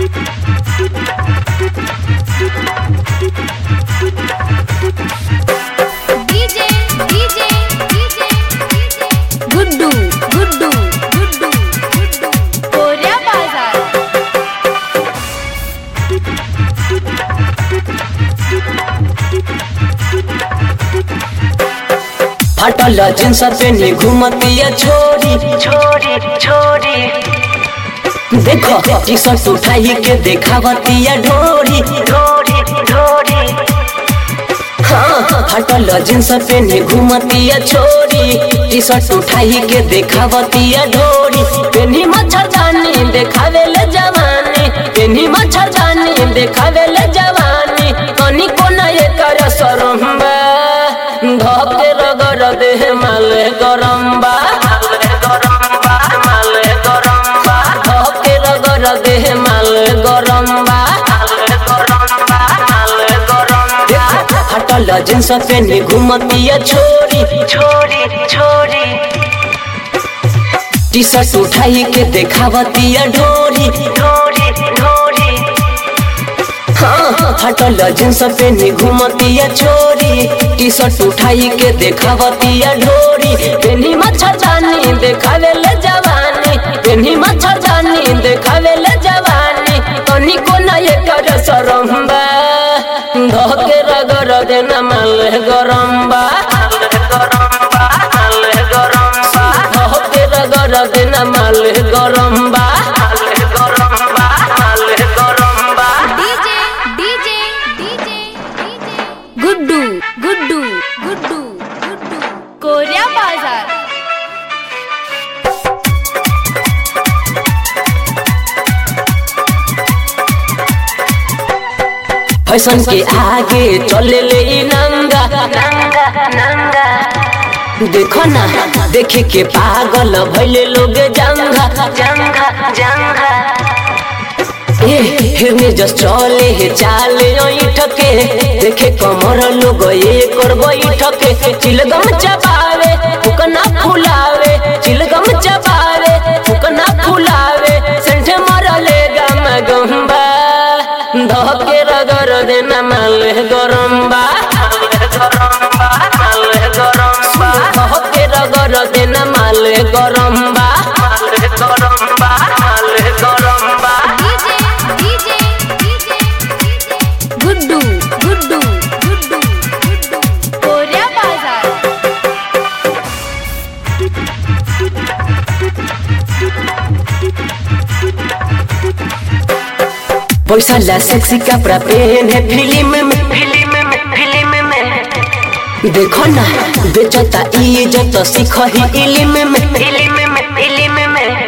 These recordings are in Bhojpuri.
DJ DJ DJ Guddu Guddu Guddu Guddu Korya बाजार फटल जींस पेनी घूमतिया छोरी छोरी छोरी देखो टी शर्ट उठाई के देखावतिया ढोरी ढोरी ढोरी हाँ फटल जींस पेनी घूमतिया छोरी टी शर्ट उठाई के देखावतिया ढोरी पेनी मच्छरदानी देखावे ले जवानी पेनी मच्छरदानी देखावे ले जवानी कनी कोना ये कर सरम्बा धके रगर देह माले गरम्बा गरम्बा माले गरम्बा धके रगर देह माले गरम्बा गरम्बा माले गरम्बा हटल जींस पेनी घूमतिया छोरी छोरी छोरी टी शर्ट उठाई के देखावतिया ढोरी ढोरी ढोरी हाँ हटल जींस पेनी घूमतिया छोरी टी शर्ट उठाई के देखावतिया ढोरी पेनी मच्छरदानी देखावे ले जवानी पेनी मच्छरदानी देखावे ले जवानी तनी को ना ये कर सरम्बा धके रगर देना माल गरम्बा गरम्बा माले गरम्बा धके रगर देना माल गरम्बा गरम्बा माले गरम्बा DJ DJ DJ DJ Guddu Guddu Guddu Guddu Korya बाजार फैशन के आगे चले ले इ नंगा नंगा नंगा देखो ना देखे के पागल भैले लोग जंगा जंगा जंगा ए हेमे जस चले हे चाले ठके देखे कमर लोग ये कर ठके चिलगम चबावे फुकना फुलावे चिलगम चबावे फुकना फुलावे सेंठ मरले गम गंबा धके रगर देना माल गरम्बा गरम्बा माले गरम्बा धके रगर देना माल गरम्बा गरम्बा माले गरम्बा DJ DJ DJ DJ Guddu Guddu Guddu Guddu Korya बाजार पैसा ला सेक्सी कपड़ा पहने फिल्म में फिल्म में फिल्म में देखो ना बेचता इज्जत सीख ही इल्म में फिल्म में फिल्म में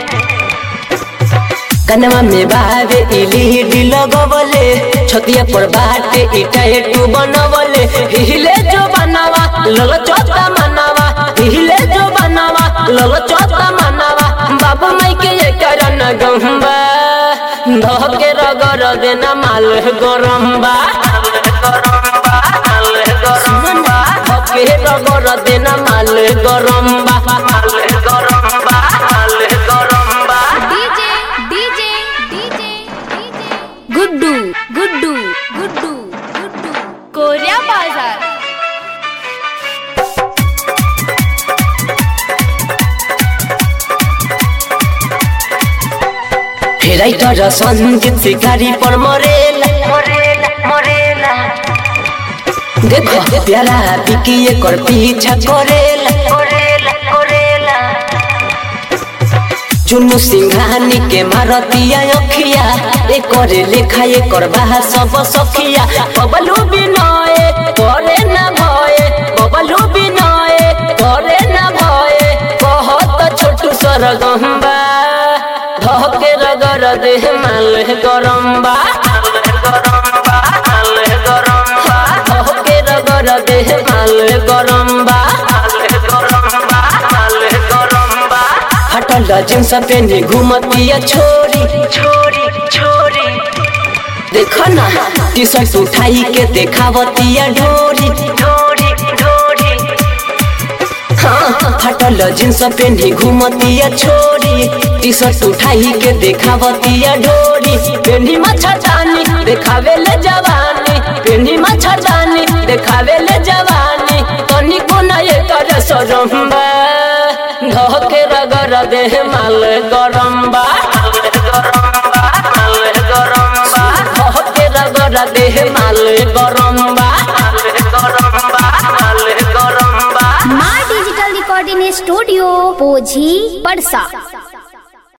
कनवा में बावे इलीडी लगवले छतिया पर बाटे इटा एटू बनवले हिले जो बनावा लल चोता मनावा हिले जो बनावा लल चोता मनावा बाबू माई के ये करन गंबा धके रगर देना माल गरम्बा गरम्बा माले गरम्बा धके रगर देना माल गरम्बा माले गरम्बा माले गरम्बा DJ DJ DJ DJ Guddu Guddu Guddu Guddu Korya बाजार राइटर संगीत शिकारी पर मरेला मोरेला मोरेला देखो प्यारा बिकी एकर पीछा करेला कोरेला कोरेला चुनु सिंघानी के मारतिया अखिया एकर लेखा एकर बाहा सब सखिया बबलू बिनय करे ना भय बबलू बिनय करे ना भय कहत छोटू सरगम्बा धके रगर देह माल गरम्बा गरम्बा माले गरम्बा धके रगर देह माल गरम्बा गरम्बा माले गरम्बा हटल जींस पेनी घूमतिया छोरी छोरी छोरी देखो ना टी शर्ट उठाई के देखावतिया ढोरी ढोरी ढोरी हाँ, फटल जींस पेन्ही घूमतिया छोरी टी शर्ट उठाई के देखावतिया ढोरी पेन्ही मच्छरदानी देखावे ले जवानी पेन्ही मच्छरदानी देखावे ले जवानी तनी को न ये कर सरम्बा धके रगर देह माल गरम्बा धके रगर देह माल गरम्बा माँ डिजिटल रिकॉर्डिंग स्टूडियो पोझी पड़सा